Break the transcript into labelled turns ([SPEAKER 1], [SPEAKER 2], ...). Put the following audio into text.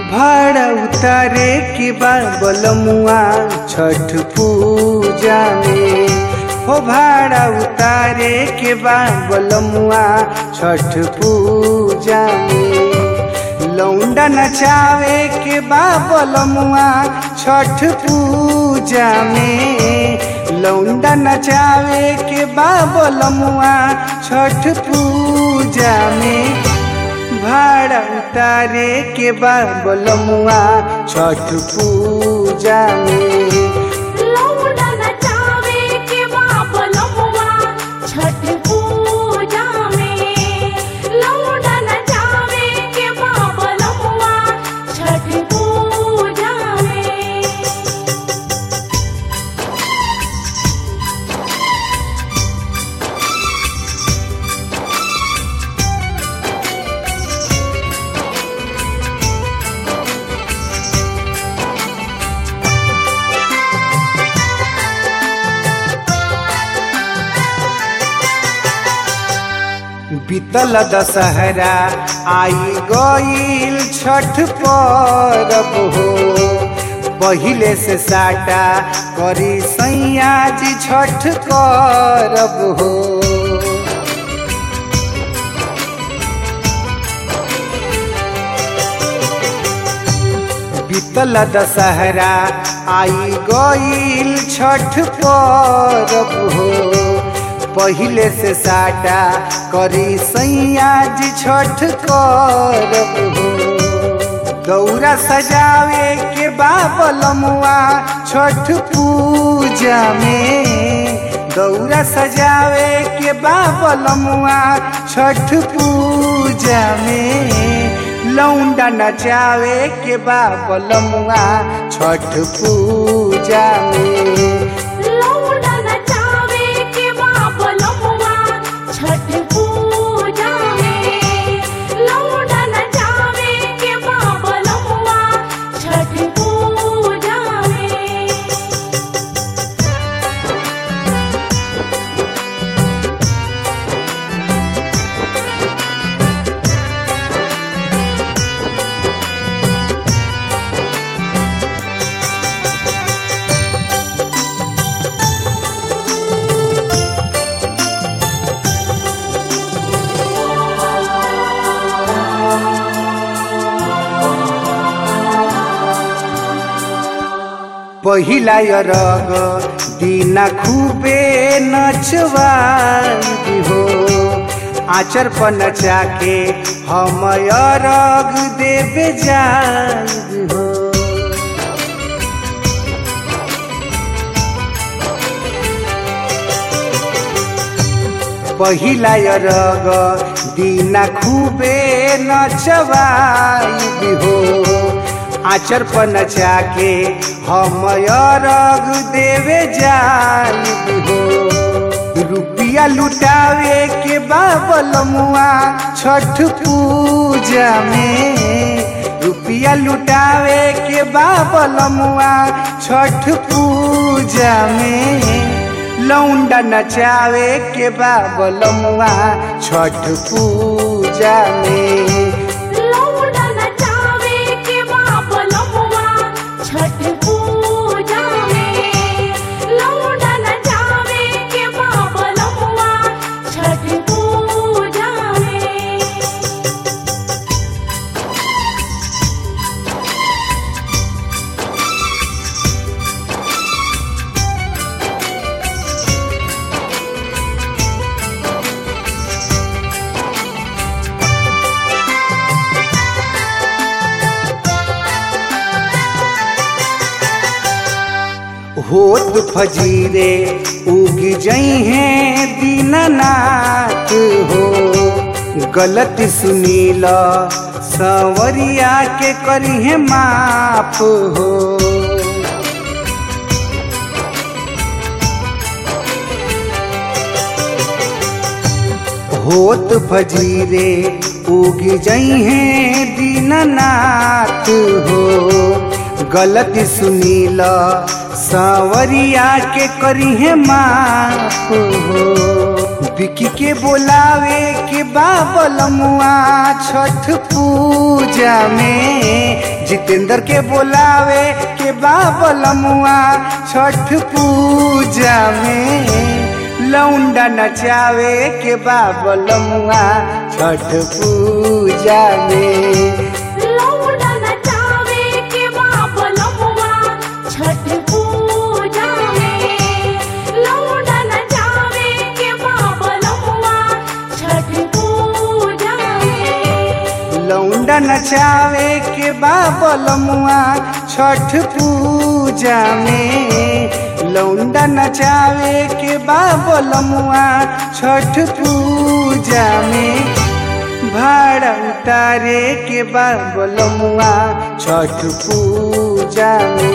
[SPEAKER 1] भाड़ा उतारे के बाद बलमुआ छठ पूजा में हो भाड़ा उतारे के बाद बलमुआ छठ पूजा में लौंडा नचावे के बाद बलमुआ छठ पूजा में लौंडा नचावे के बाद बलमुआ छठ पूजा में भाड़ा उतारे के बाद बलमुआ छठ पूजा में
[SPEAKER 2] लौंडा नचावे के बाबलमुआ छठ पूजा में लौंडा नचावे के बाबलमुआ छठ पूजा में
[SPEAKER 1] बीतल दशहरा आई गईल छठ परब हो पहिले से साटा करी सैया जी छठ करब हो बीतल दशहरा आई गईल छठ परब हो पहिले से साटा करी सैया जी छठ करब हो दौरा सजावे के बाबलमुआ छठ पूजा में दौरा सजावे के बाबलमुआ छठ पूजा में लौंडा नचावे के बाबलमुआ छठ पूजा में
[SPEAKER 2] लौंडा नचावे के बाबलमुआ छठ पूजा में लौंडा नचावे के बाबलमुआ छठ पूजा में
[SPEAKER 1] पहिला रग दिना खूबे नचवाई हो आचर पर नचा के हम रग देवे जाई हो पहिला रग दिना खूबे नचवाई हो आचर पर नचा के हम रग देवे जाई हो रुपिया लुटावे के बाबलमुआ छठ पूजा में रुपिया लुटावे के बाबलमुआ छठ पूजा में लौंडा नचावे के बाबलमुआ छठ पूजा में
[SPEAKER 2] लौंडा नचावे के बाबलमुआ छठ पूजा में लौंडा नचावे के बाबलमुआ छठ पूजा में
[SPEAKER 1] होत फजीरे उग जई हैं दीननाथ हो गलत सुनील संवरिया के करी है माफ हो होत फजीरे उग जई हैं दीननाथ हो गलती सुनील सांवरिया के करी है माफ हो बिकी के बोलावे के बाबल मुआ छठ पूजा में जितेंद्र के बोलावे के बाबल मुआ छठ पूजा में लौंडा नचावे के बाबल मुआ छठ पूजा में
[SPEAKER 2] लौंडा नचावे के बाबलमुआ छठ पूजा में लौंडा नचावे के बाबलमुआ छठ पूजा में
[SPEAKER 1] लौंडा नचावे के बाबल मुआ छठ पूजा में लौंडा नचावे के बाबल मुआ छठ पूजा में भाड़ा उतारे के बाबल मुआ छठ पूजा में